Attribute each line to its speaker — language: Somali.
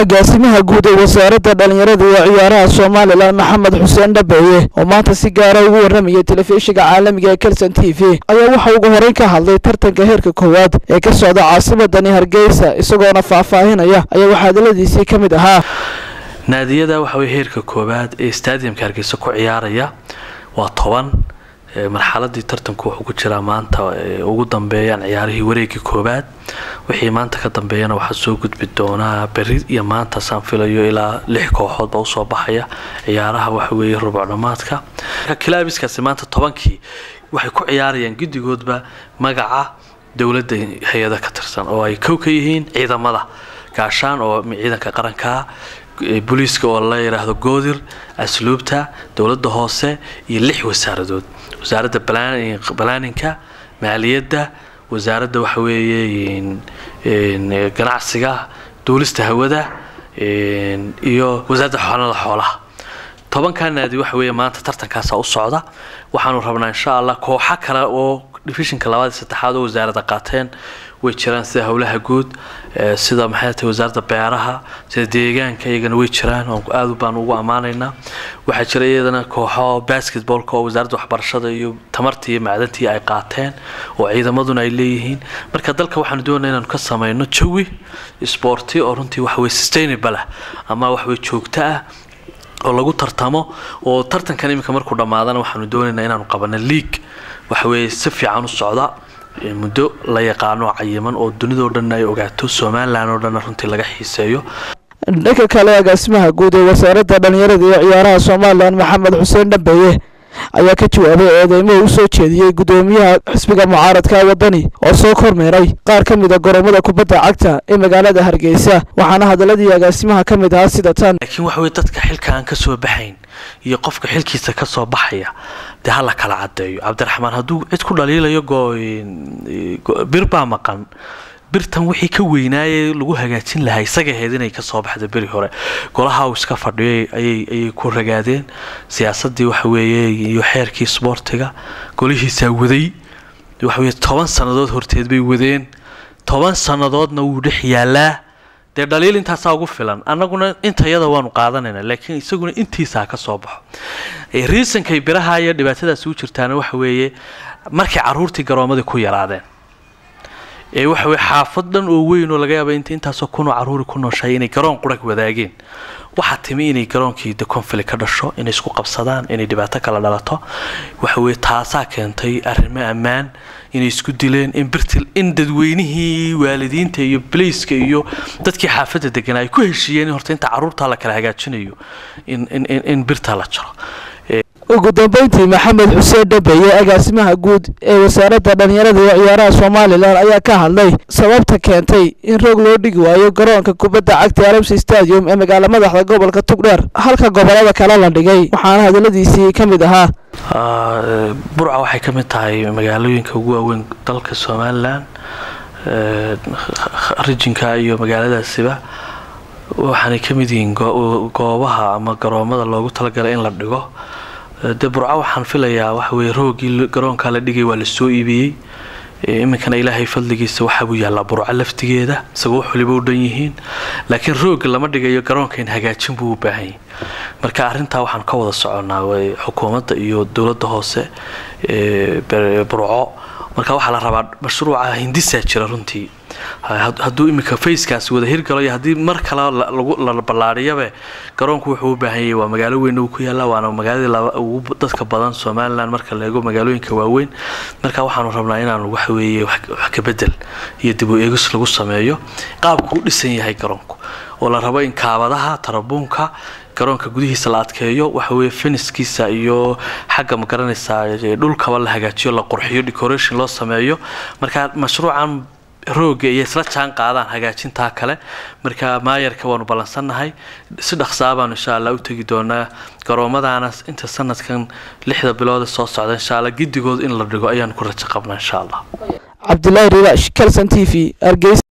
Speaker 1: agaasimaha guud ee wasaaradda dhallinyarada iyo ciyaaraha somalilan maxamed xuseen dhabeeye oo maanta si gaara ugu warramayay telefishinka caalamiga ee kelson t v ayaa waxa ugu horeyn ka hadlay tartanka heerka koowaad ee ka socda caasimadani hargeysa isagoona faahfaahinaya ayaa waxaa hadaladiisii ka mid ahaa
Speaker 2: naadiyada waxa weye heerka koowaad ee stadiumka hargeysa ku ciyaaraya waa toban marxaladii tartanku wuxuu ku jiraa maanta ugu dambeeyaan ciyaarihii wareegii koowaad wixii maanta ka dambeeyana waxaa soo gudbi doonaa beri iyo maanta saan filayo ilaa lix kooxoodba usoo baxaya ciyaaraha waxaweeye rubuc dhammaadka kilaabiskaasi maanta tobankii waxay ku ciyaarayaan guddigoodba magaca dowladda hay-ada ka tirsan oo ay kow ka yihiin ciidamada gaashaan oo ciidanka qarankaa booliiska oo la yidhaahdo goodir asluubta dowladda hoose iyo lix wasaaradood wasaaradda balaaninka maaliyadda wasaaradda waxa weeye ganacsiga duulista hawada iyo wasaaradda xoolada xoolaha tobankaa naadi waxa weeye maanta tartankaasa u socda waxaanu rabnaa insha allah kooxo kale oo divishinka labaad iyo saddexaad oo wasaaradda qaateen way jiraan sida howlaha guud sida maxay tahay wasaaradda beeraha sida deegaanka iyagana way jiraan aad baan ugu ammaanaynaa waxaa jira iyadana kooxo basketballka oo wasaaradda waxbarashada iyo tamartii iyo macdantii ay qaateen oo ciidamaduna ay leeyihiin marka dalka waxaanu doonaa inaanu ka samayno jawi sporti oo runtii waxa weye sustainable ah ama waxweye joogto ah oo lagu tartamo oo tartankan iminka markuu dhammaadana waxaanu doonaynaa inaanu qabano league waxa weeye si fiican u socda muddo la yaqaano cayiman oo dunidao dhan ay ogaato somalilan oo dhanna runtii laga xiiseeyo
Speaker 1: dhanka kale agaasimaha guud ee wasaaradda dhallinyarada iyo ciyaaraha somalilan maxamed xuseen dhabeeye ayaa ka jawaabay eedeymo u soo jeediyey guddoomiyaha xisbiga mucaaradka wadani oo soo kormeeray qaar ka mid a goromada kubadda cagta ee magaalada hargeysa waxaana hadaladii agaasimaha ka mid ahaa sida tan
Speaker 2: laakiin waxa weye dadka xilka aan ka soo baxayn iyo qofka xilkiisa ka soo baxaya dee hala kala caddeeyo cabdiraxmaan hadduu cid ku dhaliilayo bir baa maqan birtan wixii ka weynaayee lagu hagaajin lahaa isaga ahayd inay kasoo baxda beri hore golaha uu iska fadhiyay ayay ku ragaadeen siyaasadii waxa weeye iyo xeerkii sboortiga golihiisaa waday waxaweye toban sannadood horteed bay wadeen toban sannadoodna wuu dhex yaalaa dee dhaliil intaasaa ugu filan annaguna intayada waanu qaadanayna laakiin isaguna intiisaa ka soo baxo riisankay biraha iyo dhibaatadaasi u jirtaana waxa weeye markay caruurtii garoomadii ku yaraadeen ee waxa weye xaafad dhan oo weyn oo laga yaaba inta intaasoo kunoo caruuri ku nooshahay inay garoon qurag wadaageen waxaa timi inay garoonkii de conflict ka dhasho inay isku qabsadaan inay dhibaato kala dhalato waxa weye taasaa keentay arrimo ammaan inay isku dileen in birtil in dadweynihii waalidiinta iyo baleyska iyo dadkii xaafadda deganaa ay ku heshiiyeen in horta inta caruurtaa la kala hagaajinayo in in in birta la jaro
Speaker 1: ugu dambeyntii maxamed xuseen dhabeeye agaasimaha guud ee wasaaradda dhallinyarada iyo ciyaaraha somalilan ayaa ka hadlay sababta keentay in roog loo dhigi waayo garoonka kubadda cagta alamsi stadium ee magaala madaxda gobolka tugdheer halka gobolada kale la dhigay waxaana hadaladiisii ka mid ahaa
Speaker 2: burca waxay ka mid tahay magaalooyinka ugu waaweyn dalka somalilan rijinka iyo magaaladaasiba waxaanay ka mid yihiin goobaha ama garoomada loogu talagalay in la dhigo dee burco waxaan filayaa waxa weye roogii garoonkaa la dhigay waa lasoo iibiyey iminkana ilaahay fadligiisa waxaabuu yaallaa burco laftigeeda isagoo wax waliba u dhan yihiin laakiin rooga lama dhigayo garoonka in hagaajin buu u baahanyay marka arrintaa waxaan ka wada soconnaa xukuumadda iyo dowladda hoose burco marka waxaa la rabaa mashruuca hindisaa jira runtii hadduu iminka facekaasi wada hirgalo iyo haddii mar kale la ballaadhiyabe garoonku wuxuu u baahanyay waa magaalo weyn uu ku yaalla waana magaaladii ugu dadka badan somalilan marka la eego magaalooyinka waaweyn marka waxaanu rabnaa inaanu waxa weeye wax ka bedel iyo dib u eegis lagu sameeyo qaabku u dhisan yahay garoonku oo la rabo in kaabadaha tarabuunka garoonka gudihiisa la adkeeyo waxa weye finiskiisa iyo xagga ma garanaysaa dhulkaba la hagaajiyo la qurxiyo decoration loo sameeyo marka mashruucan rooga iyo isla jaan qaadaan hagaajintaa kale marka maayarka waanu ballansannahay si dhaqsaa baanu insha allah u tegi doonaa garoomadaana inta sanadkan lixda bilood soo socda insha allah giddigood in la dhigo ayaanu ku rajo qabnaa insha allah
Speaker 1: cabdilaahi riwaash kelson t v hargeysa